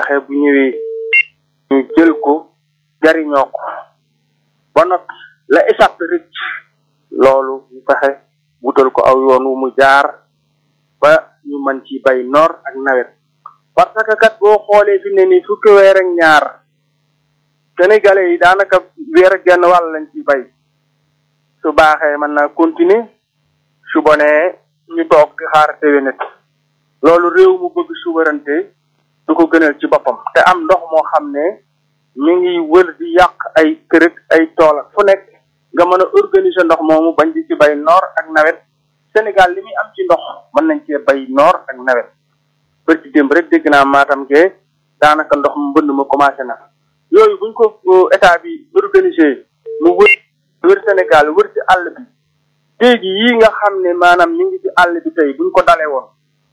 fexe bu ñëwee ñu jël ko jariñoo ko ba noppi la échappe rëcc loolu ñu fexe wutal ko aw yoon wu mu jaar ba ñu mën ci bay noor ak nawet parce que kat boo xoolee fi ne nii fukki weer ak ñaar sénégalais yi daanaka weer ak genn wàll lañ ci bay su baaxee mën naa continuer su bonee ñu toog di xaar déwénet loolu réew mu bëgg souveraineté du ko gënal ci boppam te am ndox moo xam ne mi ngi wër di yàq ay kërëg ay tool fu nekk nga mën a organiser ndox moomu bañ di ci bay noor ak nawet Sénégal li muy am ci ndox mën nañ cee bay noor ak nawet bër ci démb rek dégg naa maatam ke daanaka ndox mu mbënd ma commencé na yooyu buñ ko état bi organisé mu wër wër Sénégal wër ci àll bi léegi yii nga xam ne maanaam mi ngi ci àll bi tey buñ ko dalee woon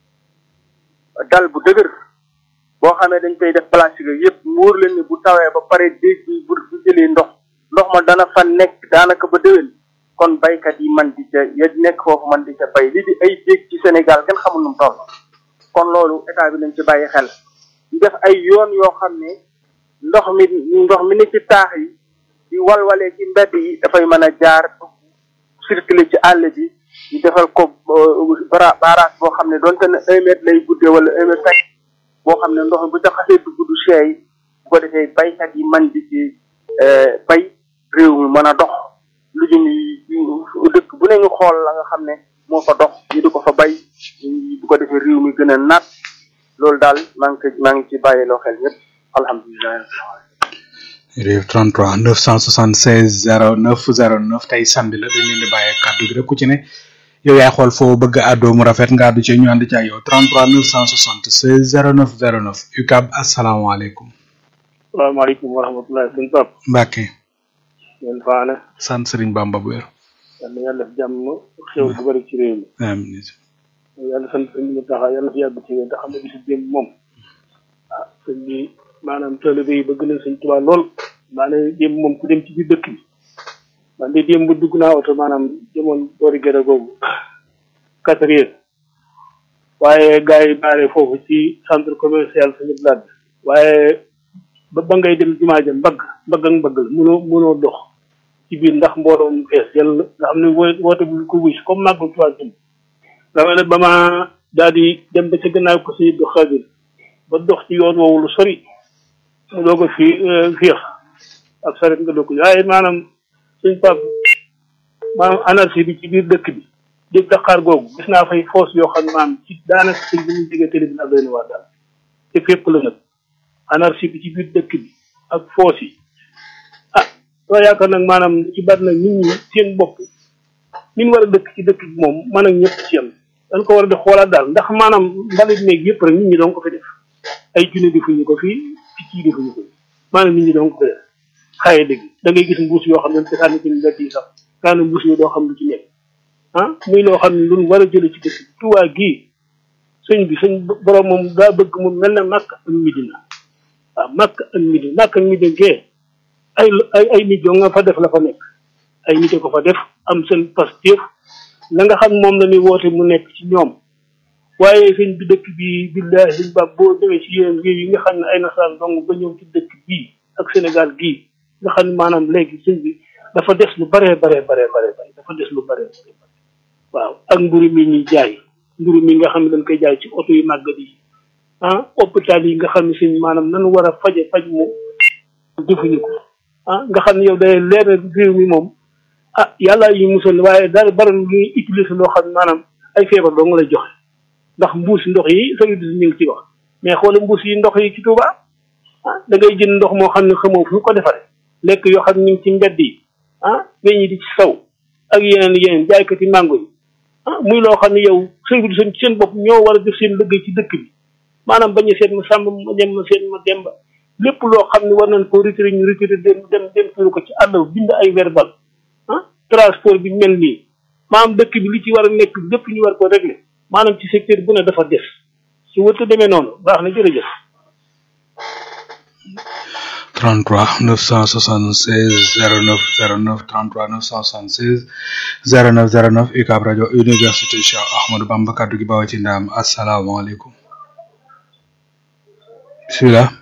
dal bu dëgër boo xamee dañ koy def plastique yëpp mu wóor leen ni bu tawee ba pare déeg bi bu bu jëlee ndox ndox ma dana fa nekk daanaka ba déwén kon baykat yi man di ca ya nekk foofu man di ca bay li di ay déeg ci Sénégal kenn xamul nu mu toll kon loolu état bi nañ ci bàyyi xel ñu def ay yoon yoo xam ne ndox mi ndox mi ni ci taax yi di walwalee ci mbedd yi dafay mën a jaar circuler ci àll bi ñu defal ko bara barrage boo xam ne donte ne un mètre lay guddee wala un mètre cinq boo xam ne ndox mi bu ca xasee dugg du seey bu ko defee baykat yi man di ci bay réew mi mën a dox lu jëm yi dëkk bu ne ñu xool la nga xam ne moo fa dox ñu di ko fa bay bu ko defee réew mi gën a naat loolu daal maa ngi ko maa ngi ci bàyyiloo xel ñëpp alhamdulilah réew 33 976 09 09 tey samedi la dañ leen di bàyyee kàddu gi rek ku ci ne yow yaay xool foo bëgg a àddoo mu rafet nga àddu ci ñu ànd ci ak yow 33 976 09 09 UCAB asalaamaaleykum. salaamaaleykum wa rahmatulah sëñ Pap Mbacke. ngeen faane. sant Serigne Bamba bu wér. yàlla yàlla def jàmm xew bu bëri ci réew mi. amiin. yàlla sant sëñ bi taxa yàlla fi yàgg ci wér te xam ne bisu démb moom. ah sëñ bi maanaam taalibe yi bëgg nañ sëñ Tuubaa lool. maanaam démb moom ku dem ci biir dëkk bi. man de démb dugg naa oto maanaam demoon boori gerte googu quatre heures waaye gars yi baare foofu ci centre commercial suñu blad waaye ba ba ngay dem jumaa ja mbagg mbagg ak mbagg la mënoo mënoo dox ci biir ndax mbooloo mu fees yàlla nga xam ne woo woote bu ko wis comme màggal tuwaa jëm dama ne ba ma daal di dem ba ca gannaaw ko si do xadir ba dox ci yoon woowu lu sori mu doog a fii féex ak saret nga dokk waaye maanaam suñ pap maanaam anarchie bi ci biir dëkk bi dégg Dakar googu gis naa fay foos yoo xam ne maanaam ci daanaka sëñ bi ñu jege télé bi ak doy na waa daal te fépp la nag anarchie bi ci biir dëkk bi ak foos yi ah soo yaakaar nag maanaam ci bari nag nit ñi seen bopp ni ñu war a dëkk ci dëkk bi moom man ak ñëpp ci yam dañ ko war a di xoolaat daal ndax maanaam mbalit meeg yëpp rek nit ñi doon ko fi def ay junne defuñu ko fii picc yi defuñu ko maanaam nit ñi doon ko fi def xaye dëgg da ngay gis mbuus yoo xam ne te sànni ci mbedd yi sax daana mbuus yi doo xam lu ci nekk ah muy loo xam ne lu war a jële ci dëkk bi tuwaa gii sëñ bi sëñ borom moom daa bëgg mu mel ne màkk ak midina waaw màkk ak midina màkk ak midina gee ay ay ay nit yoo nga fa def la fa nekk ay nit ko fa def am seen pastéef la nga xam moom la ñuy woote mu nekk ci ñoom waaye sëñ bi dëkk bi billahi sëñ ba boo demee ci yeneen réew yi nga xam ne ay nasaraan dong ba ñëw ci dëkk bii ak Sénégal gii nga xam ne maanaam léegi sëñ bi dafa des lu baree baree baree baree bare dafa des lu baree baree bare waaw ak mburu mi ñuy jaay mburu mi nga xam ne dañ koy jaay ci oto yu màggat yi ah hôpital yi nga xam ne sëñ maanaam nanu war a faje faj mu defuñu ko ah nga xam ne yow day leer réew mi moom ah yàlla yi musal waaye daal bari lu ñuy utiliser loo xam ne maanaam ay feebar doo nga lay joxe ndax mbuus ndox yi sëñ bi ñu ngi ci wax mais xoole mbuus yi ndox yi ci Touba ah da ngay jënd ndox moo xam ne xamoo fu ñu ko defaree lekk yoo xam ne ñu ngi ci mbedd yi ah weñ yi di ci saw ak yeneen yeneen jaaykati mango yi ah muy loo xam ne yow service seen seen bopp ñoo war a def seen liggéey ci dëkk bi maanaam bañ a seet ma sàmm ma dem ma seet ma demba lépp loo xam ne war nañ ko retiré ñu retiré dem dem dem tuuru ko ci àll bind ay verbal ah transport bi mel nii maanaam dëkk bi li ci war a nekk lépp ñu war ko régler maanaam ci secteur bu ne dafa des su wërta demee noonu baax na jërëjëf 33 976 09 09 33 976 09 09 UCAB rajo université Cheikh Ahmadou Bamba kaddu gi bawoo ci ndaam asalaamaaleykum bisimilah